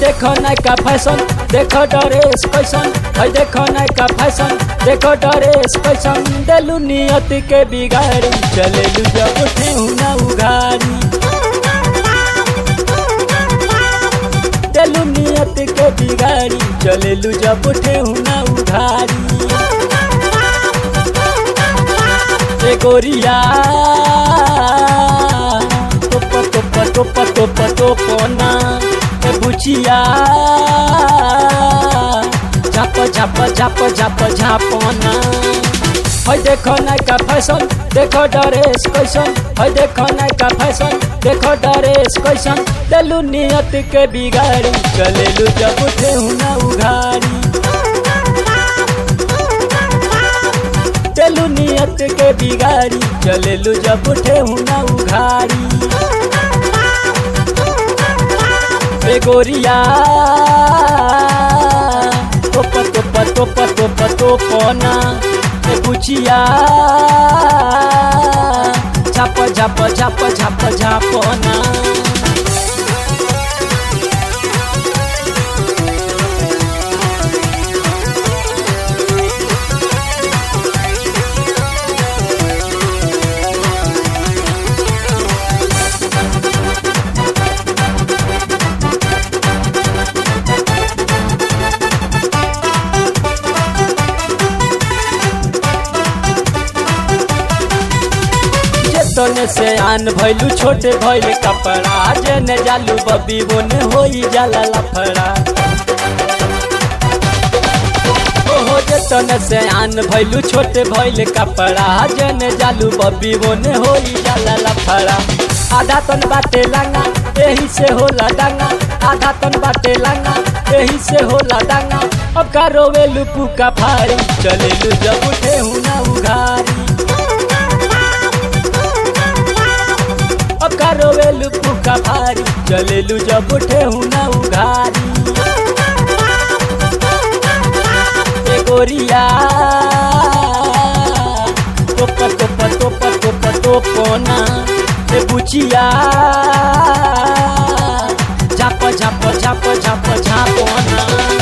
देखो नयका फैशन देखो ड्रेस कैसन है देखो नयका फैशन देखो ड्रेस कैसन देलू नियत के बिगाड़ी चलेलू जब ठेहू ना उघारी देलू नियत के बिगाड़ी चलेलू जब ठेहू ना उघारी ए गोरिया टोप टोप टोप टोप टोपना ए बुचिया झाप झाप झाप झाप झापना है देखो नयका फैशन देखो ड्रेस कैसन है देखो नयका फैशन देखो ड्रेस कैसन देलू नियत के बिगाड़ी चलेलू जब ठेहू ना उघारी चलू नियत के बिगाड़ी चलेलू जब ठेहू ना उघारी ए गोरिया टोप टोप टोप टोप टोपना ए बुचिया झाप झाप झाप झाप झापना तने से आन भैलू छोटे भैल कपड़ा जेने जालू बबी बोने होई जाला लफड़ा ओहो जे तने से आन भैलू छोटे भैल कपड़ा जेने जालू बबी बोने होई जाला लफड़ा आधा तन बाटे लांगा यही से होला डांगा आधा तन बाटे लांगा यही से होला डांगा अब का रोवेलू पुका फारी चलेलू जब उठे हूँ ना उघारी अब का रोवेलू पुका भारी चलेलू जब उठे हूँ ना उघारी ए गोरिया टोप टोप टोप टोप टोपना ए बुचिया झाप झाप झाप झाप झापना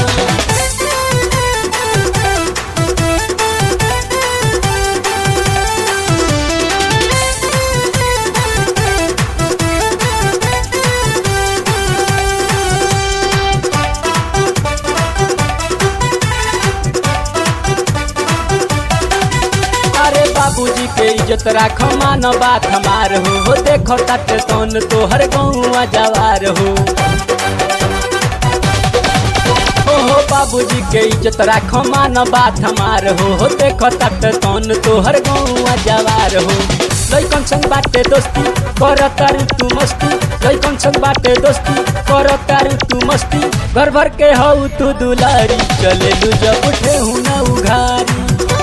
बाबूजी के इज्जत राख मान बात हमार हो हो देखो तट तौन तोहर गौआ जवार हो ओहो बाबूजी के इज्जत राख मान बात हमार हो हो देखो तट तौन तोहर गौआ जवार हो लैकन संग बाटे दोस्ती कर तारू तू मस्ती लैकन संग बाटे दोस्ती कर तारू तू मस्ती घर भर के हऊ तू दुलारी चले लू जब उठे हूँ ना उघारी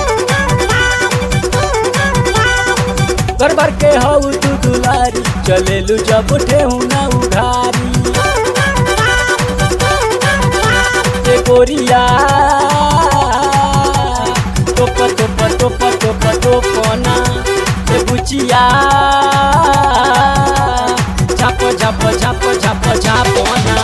घर भर के हऊ तू दुलारी चलेलू जब उठे हूँ ना उघारी ए गोरिया टोप टोप टोप टोप टोपना ए बुचिया झाप झाप झाप झाप झापना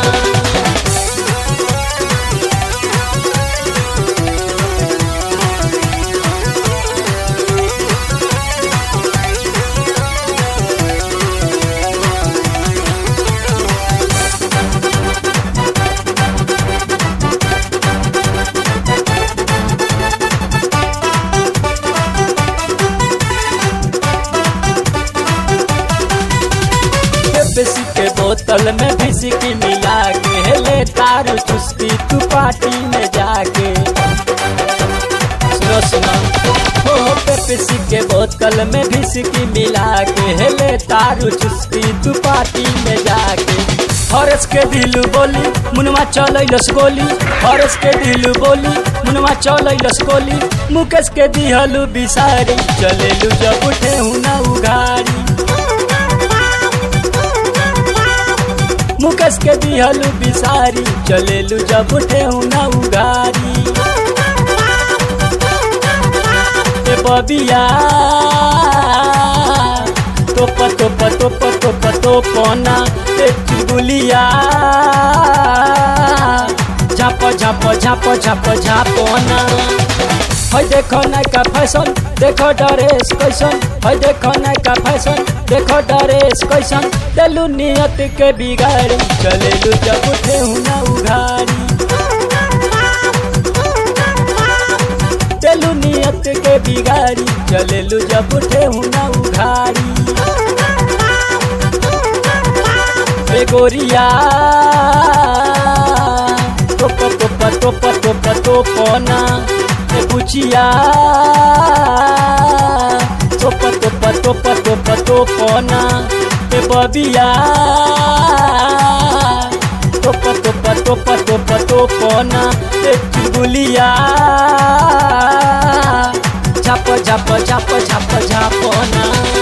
पेप्सी के बोतल में विस्की मिला के ले तारू चुस्की तू पार्टी में जाके सुनो सुनो हो हो पेप्सी के बोतल में विस्की मिला के ले तारू चुस्की तू पार्टी में जाके हरस के दिलू बोली मुनवा चल गोली हरस के दिलू बोली मुनवा चल गोली मुकेश के दिहलू बिसारी चलेलू जब उठे हूँ ना उघारी मुकेश के दिहलू बिसारी चलेलू जब उठे हूँ ना उगारी ए बबिया टोप टोप टोप टोप टोप टोपना ए चुगुलिया झाप झाप झाप झाप झापना है देखो ना का फैशन देखो ड्रेस कैसन है देखो ना का फैशन देखो ड्रेस कैसन चलू नियत के बिगाड़ी चलेलू जब उठे ना उघाड़ी चलू नियत के बिगाड़ी चलेलू जब उठे ना उघाड़ी ए गोरिया टोप टोप टोप टोप टोपना ए बुचिया टोप टोप टोप टोप टोपना ए बबिया टोप टोप टोप टोप टोपना ए चुगुलिया झाप झाप झाप झाप झापना